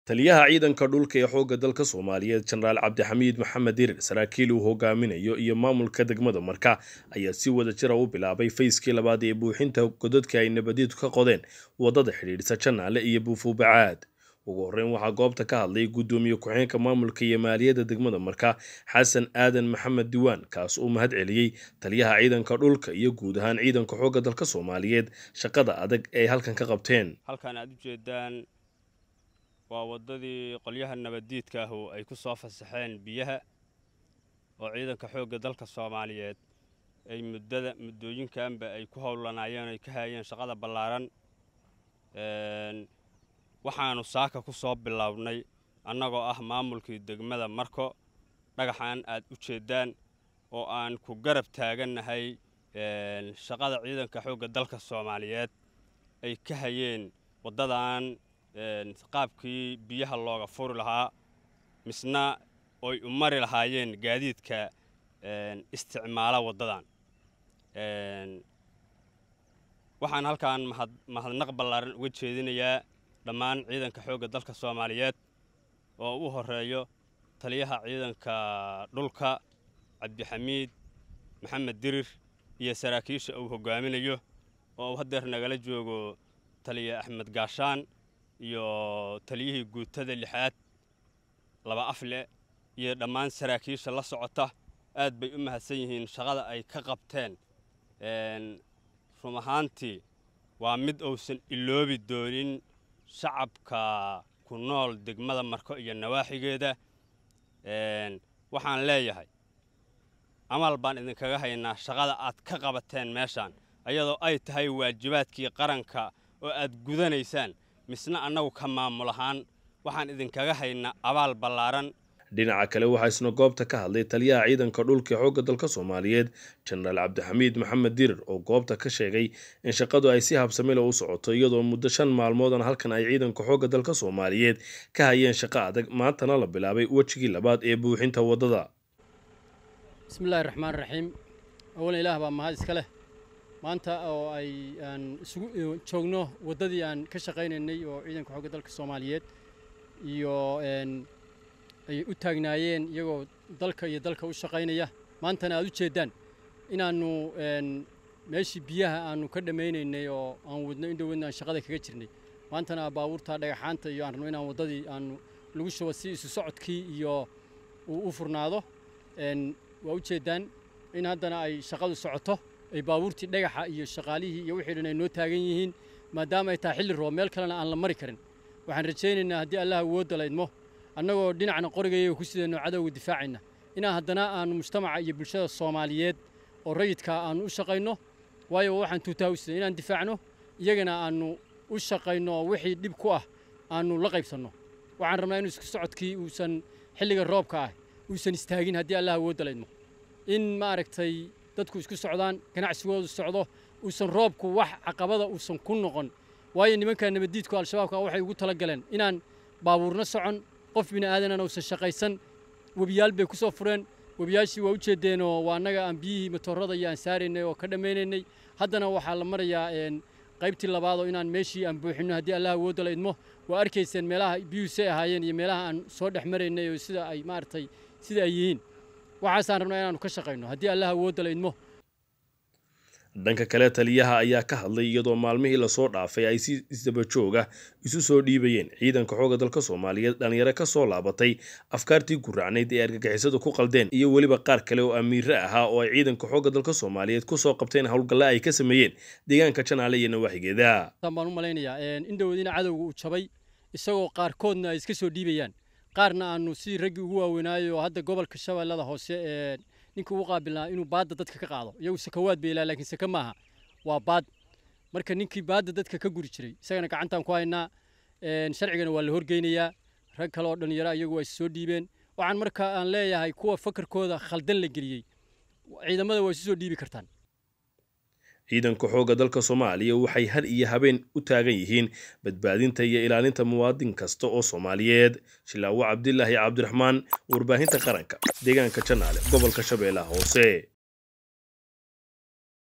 taliyaha ciidanka dhulka ee xoogga dalka soomaaliyeed jenaraal cabdixamiid maxamed dirir saraakiil uu hogaaminayo iyo maamulka degmada marka ayaa si wada jira u bilaabay fayskii labaad ee buuxinta godadka ay nabadiidu ka qodeen wadada xidhiidhsa janaale iyo buufuubacaad ugu horreyn waxaa goobta ka hadlay guddoomiye ku-xeenka maamulka iyo maaliyadda degmada marka xasan aadan maxamed diwaan kaas uu mahad celiyey taliyaha ciidanka dhulka iyo guud ahaan ciidanka xoogga dalka soomaaliyeed shaqada adag ee ay halkan ka qabteen halkan aad u jeedaan waa waddadii qolyaha nabaddiidka ahu ay ku soo fasaxeen biyaha oo ciidanka xoogga dalka soomaaliyeed ay muddada muddooyinkanba ay ku howlanaayeen ay ka haayeen shaqada ballaaran waxaannu saaka ku soo bilownay annagoo ah maamulkii degmada marko dhagaxan aad u jeeddaan oo aan ku garab taagannahay shaqada ciidanka xoogga dalka soomaaliyeed ay ka hayeen waddadan qaabkii biyaha looga furi lahaa misna oy u mari lahaayeen gaadiidka isticmaala waddadan waxaan halkan mahadnaq ballaaran uga jeedinayaa dhammaan ciidanka xoogga dalka soomaaliyeed oo u horeeyo taliyaha ciidanka dhulka cabdixamiid maxamed dirir iyo saraakiisha uu hogaaminayo oo uu haddeer nagala joogo taliya axmed gaashaan iyo taliyihii guutada lixaad laba afle iyo dhammaan saraakiisha la socota aad bay u mahadsan yihiin shaqada ay ka qabteen run ahaantii waa mid uusan iloobi doonin shacabka ku nool degmada marko iyo nawaaxigeeda waxaan leeyahay amal baan idinkaga haynaa shaqada aad ka qabateen meeshaan ayadoo ay tahay waajibaadkii qaranka oo aad gudanaysaan misna annagu ka maamul ahaan waxaan idinkaga haynaa abaal ballaaran dhinaca kale waxaa isna goobta ka hadlay taliyaha ciidanka dhulka ee xoogga dalka soomaaliyeed jenaraal cabdixamiid maxamed dirir oo goobta ka sheegay in shaqadu ay si habsamila u socoto iyadoo muddo shan maalmoodan halkan ay ciidanka xoogga dalka soomaaliyeed ka hayeen shaqo adag maantana la bilaabay wejigii labaad ee buuxinta waddada bismillahi raxmaan raxiim awalan ilaah baa mahad iska leh maanta oo ay aan isugu joogno waddadii aan ka shaqaynaynay oo ciidanka xoogga dalka soomaaliyeed iyo ay u taagnaayeen iyagoo dalka iyo dalka u shaqaynaya maantana aad u jeeddaan inaannu meeshii biyaha aannu ka dhammaynaynay oo aan wadno in dhowadna aan shaqada kaga jirnay maantana baabuurta dhagaxaanta iyo aan rabno inaan waddadii aannu lagu shubo si isu socodkii iyo uu u furnaado waa u jeeddaan in haddana ay shaqadu socoto ay baabuurtii dhagaxa iyo shaqaalihii iyo wixii dhan ay noo taagan yihiin maadaama ay tahay xilli roob meel kalena aan la mari karin waxaan rajaynaynaa haddii allah awoodda laydmo annagoo dhinacna qorigaya ku sidayno cadowga difaacayna inaan haddana aannu mujtamaca iyo bulshada soomaaliyeed oo rayidkaa aannu u shaqayno waayo waxaan tuutaa u siday inaan difaacno iyagana aannu u shaqayno oo wixii dhib ku ah aannu la qaybsanno waxaan rabnaa inu isku socodkii uusan xilliga roobka ah uusan istaagin haddii allah awoodda laydmo in maaragtay dadku isku socdaan ganacsigoodu socdo uusan roobku wax caqabada uusan ku noqon waayo nimanka nabaddiidku al-shabaabka waxay ugu tala galeen inaan baabuurna socon qof bini aadanana uusan shaqaysan webiyaal bay ku soo fureen webiyaashii waa u jeedeenoo waa annaga aan biyihii matoorada iyo aan saaraynay oo ka dhammaynaynay haddana waxaa la marayaa qaybtii labaadoo inaan meeshii aan buuxinno haddii allah awoodda la idmo waa arkayseen meelaha biyuhu say ahaayeen iyo meelaha aan soo dhex maraynay oo sida ay maaragtay sida ay yihiin waxaasaan rabnaa inaannu ka shaqayno haddii allah awoodda la idmo dhanka kale taliyaha ayaa ka hadlay iyadoo maalmihii lasoo dhaafay ay si isdabajooga isu soo dhiibayeen ciidanka xoogga dalka soomaaliyeed dhalinyaro ka soo laabatay afkaartii guracnayd ee argagixisadu ku qaldeen iyo weliba qaar kale oo amiire ahaa oo ay ciidanka xoogga dalka soomaaliyeed kusoo qabteen howlgalla ay ka sameeyeen deegaanka janaale iyo nawaaxigeeda baan u malaynayaa in dhowadina cadowga uu jabay isagoo qaarkoodna ay iska soo dhiibayaan qaarna aanu sidii raggii ugu waaweynaayo oo hadda gobolka shabeellada hoose ee ninka ugu qaabilnaa inuu baadda dadka ka qaado iyagu sakawaad bay ilaa laakiin saka maaha waa baad marka ninkii baadda dadka ka guri jiray isagana gacantaan ku haynaa sharcigana waa la horgeynayaa rag kale oo dhallinyaro iyagu waa is soo dhiibeen waxaan marka aan leeyahay kuwa fakarkooda khaldan la geliyey ciidamada waa isu soo dhiibi kartaan ciidanka xoogga dalka soomaaliya waxay har iyo habeen u taagan yihiin badbaadinta iyo ilaalinta muwaadin kasta oo soomaaliyeed shilaawo cabdilaahi cabdiraxmaan warbaahinta qaranka deegaanka janaale gobolka shabeellaha hoose